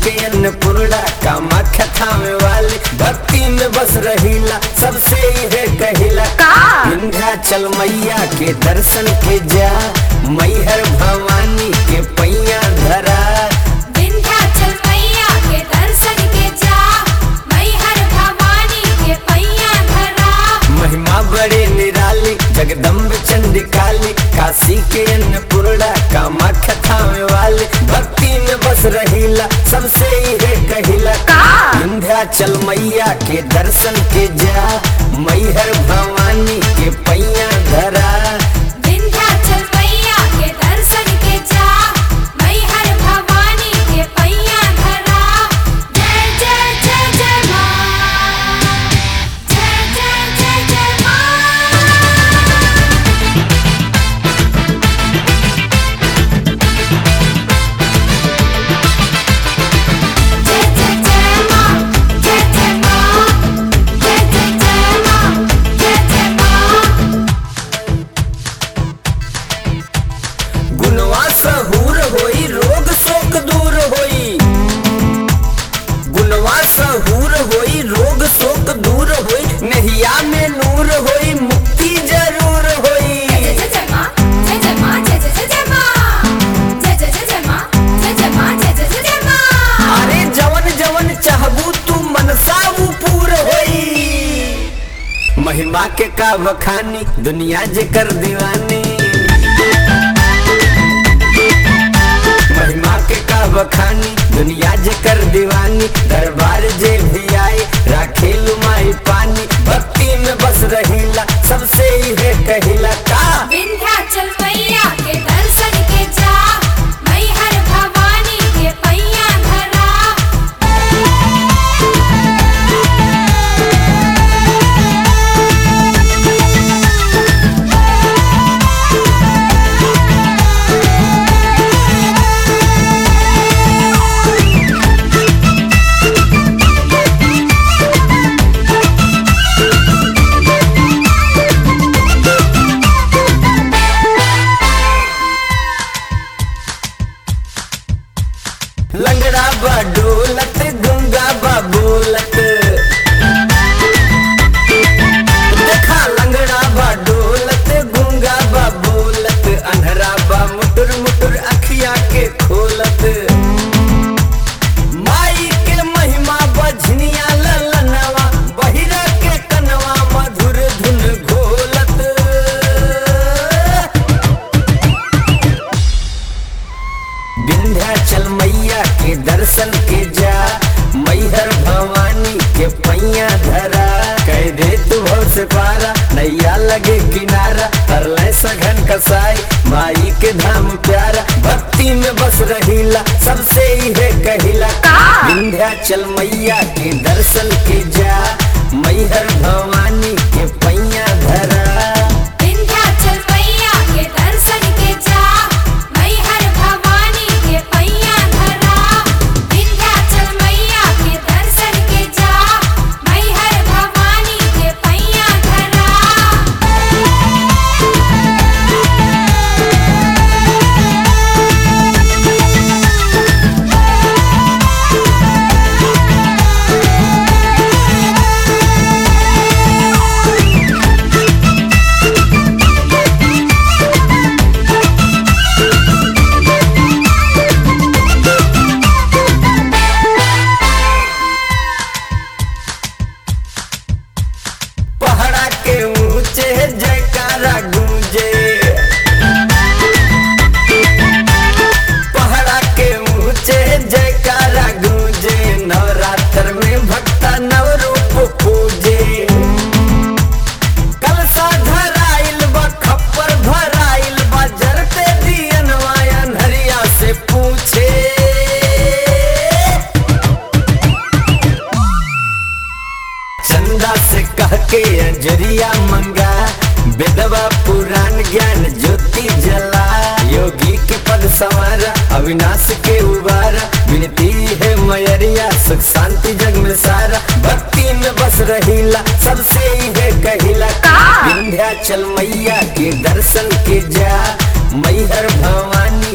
के अन्नपूर्णा कामाख्या थामे वाली भक्ति में बस रहीला सबसे है कहिला का? विंध्याचल मैया के दर्शन के जा मैहर भवानी के पैया धरा विंध्याचल मैया के दर्शन के जा मैहर भवानी के पैया धरा महिमा बड़े निराली जगदम्ब चंडी काली काशी के अन्नपूर्णा कामाख्या थामे वाली भक्ति में बस रहीला सबसे है कहिला का? विंध्याचल मैया के दर्शन के जा मैहर भवानी के पैया धरा विंध्याचल मैया के दर्शन के जा मैहर भवानी के पैया धरा जय जय जय जय मां जय जय जय जय मां जय जय जय मां जय जय मां जय जय जय मां जय जय मां गुणवा सहूर होई रोग शोक दूर होई गुणवा सहूर होई रोग शोक दूर होई नहिया में नूर होई मुक्ति जरूर होई जय जय जय मां जय जय मां जय जय जय जय मां जय जय जय जय मां जय जय मां जय जय जय जय मां अरे जवन जवन चाहबू तू मनसा वो पूर होई महिमा के का बखानी दुनिया जे कर दीवानी महिमा के का बखानी दुनिया जे कर दीवानी दरबार जे भी आए राखेलु माई पानी भक्ति में बस रहीला सबसे ही है कहिला का विंध्याचल मैया के दर्शन के जा मैहर भवानी के पैया धरा लंगड़ा बा डोलत गुंगा बा बोलत देखा लंगड़ा बा डोलत गुंगा बा बोलत अनहरा बा मुटुर मुटुर अखिया के खोलत माई के महिमा बझनिया ललनवा बहिरा के कनवा मधुर धुन घोलत विंध्याचल मैया के दर्शन के जा मैहर भवानी के पैया धरा कह दे तू भव से पारा नैया लगे किनारा तरले सघन कसाई माई के धाम प्यारा भक्ति में बस रहीला सबसे ही है कहिला का? विंध्याचल मैया के दर्शन के जा मैहर भवानी के पैया धरा विंध्याचल मैया के दर्शन के जा मैहर भवानी के पैया धरा विंध्याचल मैया के दर्शन के जा मैहर भवानी के पैया धरा पहाड़ा के ऊंचे जयकारा गूंजे पहाड़ा के ऊंचे जयकारा गूंजे नवरात्र में भक्ता नव रूप पूजे कलसा धराइल बा खप्पर भराइल बा जरते दियनवा अनहरिया से पूछे चंदा से कह के अंजरिया मंगा बेदवा पुराण ज्ञान ज्योति जला योगी के पद संवारा अविनाश के उबारा विनती है मयरिया सुख शांति जग में सारा भक्ति में बस रहीला सबसे ही है कहिला का? विंध्याचल मैया के दर्शन के जा मैहर भवानी